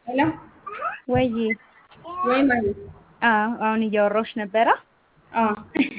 ሄሎ ወይ ወይ ማለት አዎ አሁን እያወራሁሽ ነበረ። አዎ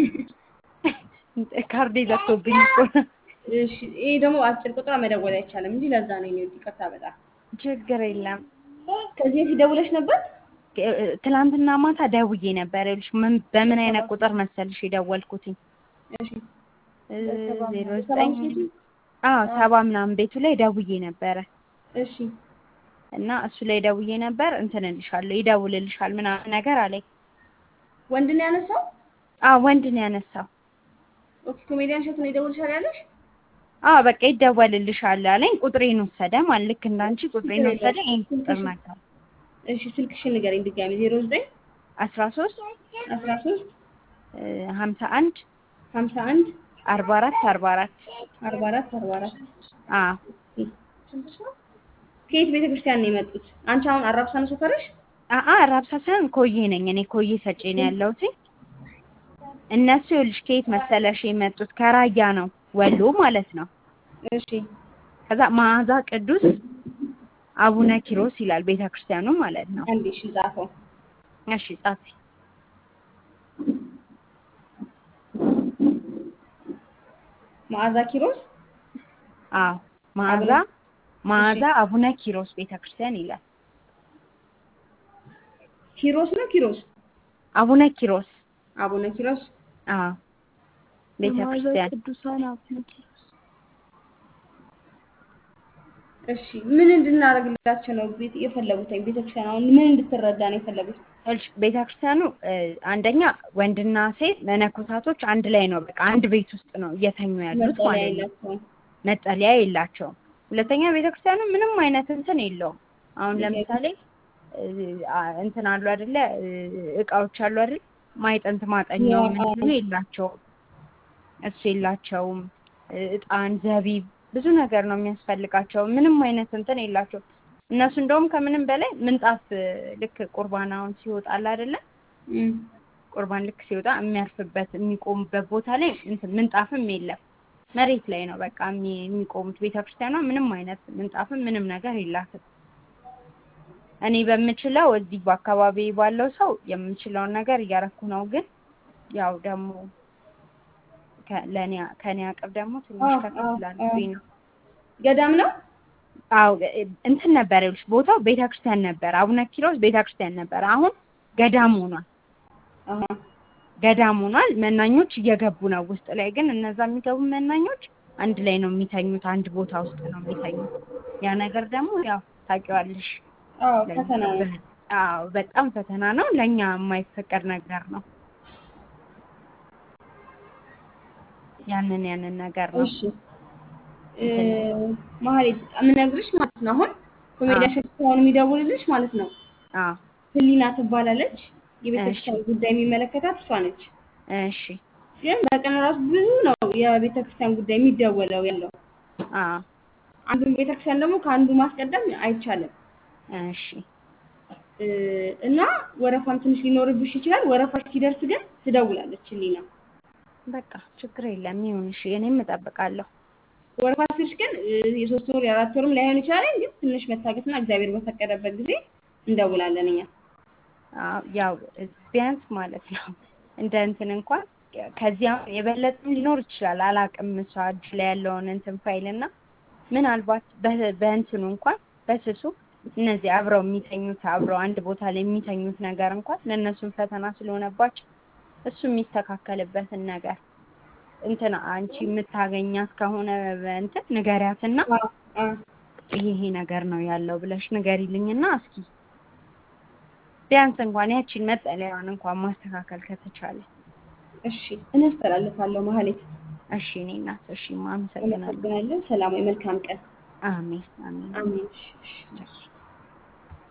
ካርዴ ዘግቶብኝ እኮ እሺ ይሄ ደግሞ አጭር ቁጥር መደወል አይቻልም እንጂ ለዛ ነው የኔ ይቅርታ በጣም ችግር የለም። ከዚህ በፊት ደውለሽ ነበር ትላንትና ማታ ደውዬ ነበር። ይኸውልሽ ምን በምን አይነት ቁጥር መሰልሽ የደወልኩትኝ? እሺ ዜሮ ዘጠኝ አዎ ሰባ ምናምን ቤቱ ላይ ደውዬ ነበረ እሺ እና እሱ ላይ ደውዬ ነበር እንትን እልሻለሁ ይደውልልሻል ምናምን ነገር አለኝ። ወንድ ነው ያነሳው አዎ ወንድ ነው ያነሳው። ኦኬ ኮሜዲያን እሸቱ ነው ይደውልሻል ያለሽ አዎ በቃ ይደወልልሻል አለኝ። ቁጥሬን ወሰደ ማለት ልክ እንዳንቺ ቁጥሬን ወሰደ። ይሄን ቁጥር ነገር እሺ ስልክሽን ንገረኝ ድጋሚ ዜሮ ዘጠኝ አስራ ሶስት አስራ ሶስት ሀምሳ አንድ ሀምሳ አንድ አርባ አራት አርባ አራት አርባ አራት አርባ አራት አዎ ከየት ቤተ ክርስቲያን ነው የመጡት? አንቺ አሁን አራብሳ ነው ሰፈርሽ? አአ ራብሳ ሳይሆን ኮዬ ነኝ እኔ ኮዬ ሰጬ ነው ያለሁት። እነሱ ይኸውልሽ ከየት መሰለሽ የመጡት ከራያ ነው ወሎ ማለት ነው። እሺ ከዛ መዓዛ ቅዱስ አቡነ ኪሮስ ይላል ቤተ ክርስቲያኑ ማለት ነው። አንዴ እሺ ጻፈው። እሺ ጻፊ። መዓዛ ኪሮስ አዎ መዓዛ መዓዛ አቡነ ኪሮስ ቤተ ክርስቲያን ይላል። ኪሮስ ነው ኪሮስ አቡነ ኪሮስ አቡነ ኪሮስ አዎ ቤተ ክርስቲያን ቅዱሳን አቡነ ኪሮስ እሺ ምን እንድናደርግላቸው ነው ቤት የፈለጉት? ቤተክርስቲያን አሁን ምን እንድትረዳ ነው የፈለጉት? ይኸውልሽ ቤተ ክርስቲያኑ አንደኛ ወንድና ሴት መነኮሳቶች አንድ ላይ ነው በቃ አንድ ቤት ውስጥ ነው እየተኙ ያሉት መጠለያ ማለት ነው። የላቸውም። መጠለያ የላቸውም። ሁለተኛ ቤተ ክርስቲያኑ ምንም አይነት እንትን የለውም። አሁን ለምሳሌ እንትን አሉ አይደለ እቃዎች አሉ አይደል ማይጠንት ማጠኛው አዎ፣ አዎ። ምንም የላቸውም። እሱ የላቸውም። እጣን፣ ዘቢብ ብዙ ነገር ነው የሚያስፈልጋቸው። ምንም አይነት እንትን የላቸውም። እነሱ እንደውም ከምንም በላይ ምንጣፍ ልክ ቁርባናውን ሲወጣል አይደለ እም፣ ቁርባን ልክ ሲወጣ የሚያርፍበት የሚቆሙበት ቦታ ላይ እንትን ምንጣፍም የለም። መሬት ላይ ነው በቃ የሚ- የሚቆሙት። ቤተክርስቲያኗ ምንም አይነት ምንጣፍም ምንም ነገር የላትም። እኔ በምችለው እዚህ በአካባቢ ባለው ሰው የምችለውን ነገር እያረኩ ነው። ግን ያው ደግሞ ከ- ለእኔ ከእኔ አቅም ደግሞ ትንሽ አዎ፣ ከፍ አዎ፣ ስላለብኝ ነው። ገዳም ነው አዎ እንትን ነበር ይኸውልሽ፣ ቦታው ቤተክርስቲያን ነበር። አቡነ ኪሮስ ቤተክርስቲያን ነበር። አሁን ገዳም ሆኗል። አሃ ገዳም ሆኗል። መናኞች እየገቡ ነው ውስጥ ላይ ግን እነዛ የሚገቡ መናኞች አንድ ላይ ነው የሚተኙት፣ አንድ ቦታ ውስጥ ነው የሚተኙት። ያ ነገር ደግሞ ያው ታውቂዋለሽ፣ አዎ ለእኛ ፈተና ነው። በ- አዎ በጣም ፈተና ነው። ለእኛ የማይፈቀድ ነገር ነው። ያንን ያንን ነገር ነው እሺ እ ማህሌት የምነግርሽ ማለት ነው አሁን ኮሜዲያን እሸቱ ከሆነ የሚደውልልሽ ማለት ነው አዎ ህሊና ትባላለች። የቤተክርስቲያን ጉዳይ የሚመለከታት እሷ ነች። እሺ ግን በቀን ራሱ ብዙ ነው የቤተክርስቲያን ጉዳይ የሚደወለው ያለው። አዎ አንዱን ቤተክርስቲያን ደግሞ ከአንዱ ማስቀደም አይቻልም እሺ እ እና ወረፋም ትንሽ ሊኖርብሽ ይችላል። ወረፋሽ ሲደርስ ግን ትደውላለች ህሊና። በቃ ችግር የለም ይሁን። እሺ እኔም እጠብቃለሁ። ወረፋ ስልሽ ግን እ የሶስት ወር የአራት ወርም ላይሆን ይችላል። ግን ትንሽ መታገስና እግዚአብሔር በፈቀደበት ጊዜ እንደውላለን እኛ። አዎ ያው ቢያንስ ማለት ነው እንደ እንትን እንኳን ከዚያ የበለጠም ሊኖር ይችላል። አላቅም እሷ እጅ ላይ ያለውን እንትን ፋይል እና ምናልባት በ- በእንትኑ እንኳን በስሱ እነዚህ አብረው የሚተኙት አብረው አንድ ቦታ ላይ የሚተኙት ነገር እንኳን ለእነሱም ፈተና ስለሆነባቸው እሱ የሚስተካከልበትን ነገር እንትን አንቺ የምታገኛት ከሆነ እንትን ንገሪያትና አዎ አዎ ይሄ ይሄ ነገር ነው ያለው ብለሽ ንገሪልኝና እስኪ ቢያንስ እንኳን ያቺን መጠለያዋን እንኳን ማስተካከል ከተቻለ። እሺ እኔ አስተላልፋለሁ ማህሌት። እሺ እኔ እናት፣ እሺ አመሰግናለሁ። አመሰግናለሁ። ሰላማዊ መልካም ቀን። አሜን አሜን። አሜን። እሺ፣ እሺ።